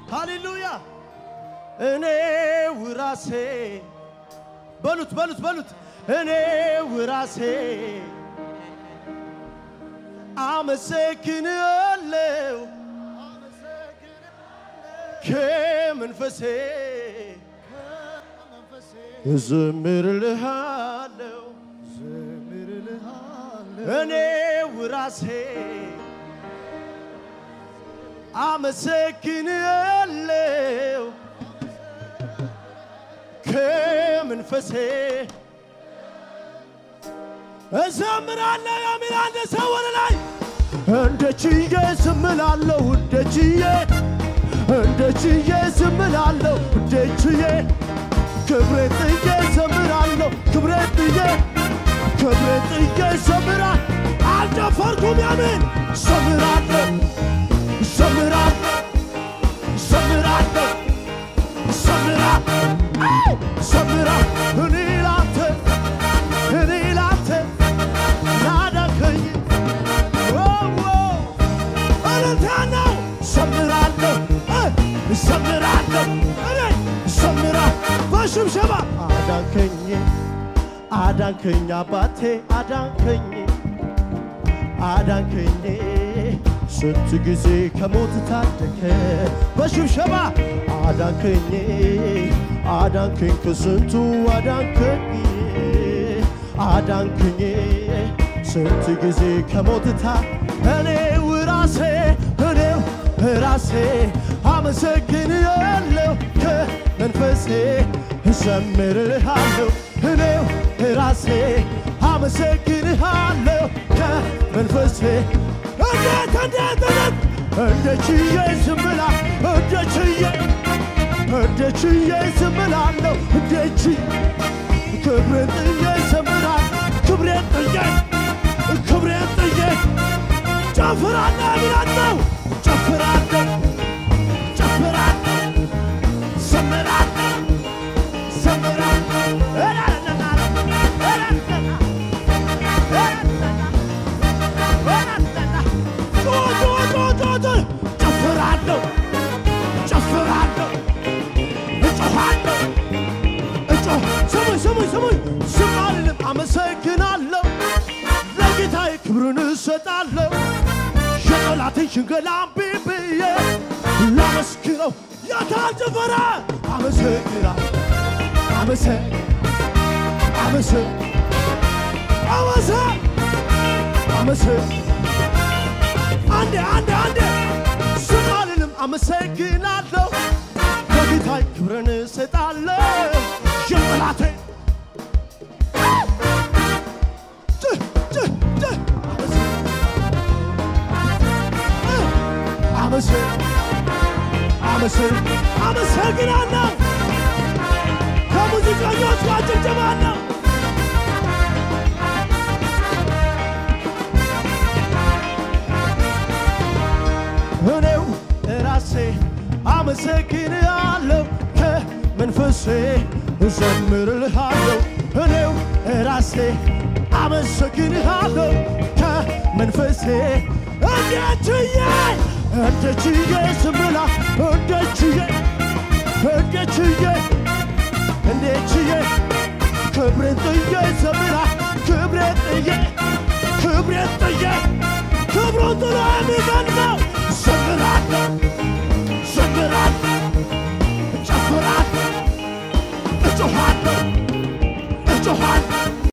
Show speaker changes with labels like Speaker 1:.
Speaker 1: ሃሌሉያ እኔ ውራሴ በሉት በሉት በሉት እኔ ውራሴ አመሰግንሃለሁ ከመንፈሴ እዘምርልሃለሁ እኔ ውራሴ አመሰግንሃለሁ ከመንፈሴ እዘምራለሁ የሚል አንድ ሰው ወደ ላይ እንደ ችዬ ዝምላለሁ እንደ ችዬ እንደ ችዬ ዝምላለሁ እንደ ችዬ ክብሬ ጥዬ ዘምራለሁ ክብሬ ጥዬ ክብሬ ጥዬ ዘምራ አልጨፈርኩም ያምን ዘምራለሁ ዘምራለሁ ዘምራለሁ ዘምራ ዘምራ እኔ ላንተ እኔ ላንተ ናዳከኝ እልልታ ነው ዘምራለሁ እ ዘምራለሁ እኔ ዘምራ በሽብሸባ አዳንከኝ አዳንከኝ አባቴ አዳንከኝ አዳንከኝ ስንት ጊዜ ከሞት ታደከ በሽብሸባ አዳንከኝ አዳንከኝ ከስንቱ አዳንከኝ አዳንከኝ ስንት ጊዜ ከሞት ታ እኔው ራሴ እኔው ራሴ አመሰግንሃለሁ ከመንፈሴ እዘምርልሃለሁ እኔው ራሴ አመሰግንሃለሁ ከመንፈሴ እንዴት እንዴት እንዴት እንደ ችዬ ዝምላ እንደ ችዬ እንደ ችዬ ዝምላለሁ እንደ ችዬ ክብሬን ጥዬ ዘምራል ክብሬን ጥዬ ክብሬን ጥዬ ጨፍራለሁ ብላለሁ ጨፍራለሁ ጨፍራለሁ ዘምራለሁ ዘምራለሁ ጨፍራለሁ ጨፍራለሁ እጮኻለሁ እጮህ ስሙኝ ስሙኝ ስሙኝ ዝም አልልም አመሰግናለሁ ለጌታዬ ክብርን እሰጣለሁ የጠላትን ሽንገላ እምቢ ብዬ ላመስግነው የታል ጭፈራ አመሰግናለሁ አመሰ አመሰ አመሰ አመሰ አንዴ አንዴ አንዴ ዝም አልልም አመሰግናለሁ ለጌታዬ ክብርን እሰጣለሁ የጠላቴ አመሰግናለሁ ከሙዚቀኞች ጋር ጭብጨባለሁ እኔው ራሴ አመሰግንሃለሁ ከመንፈሴ እዘምርልሃለሁ እኔው ራሴ አመሰግንሃለሁ ከመንፈሴ እንዴት ችዬ እንዴት ችዬ ዝምላ እንዴት ችዬ እንዴት ችዬ እንዴት ችዬ ክብሬን ጥዬ ዘምራ ክብሬን ጥዬ ክብሬን ጥዬ ክብሩን ጥሎ የሚገልጸው ዘምራለሁ ዘምራለሁ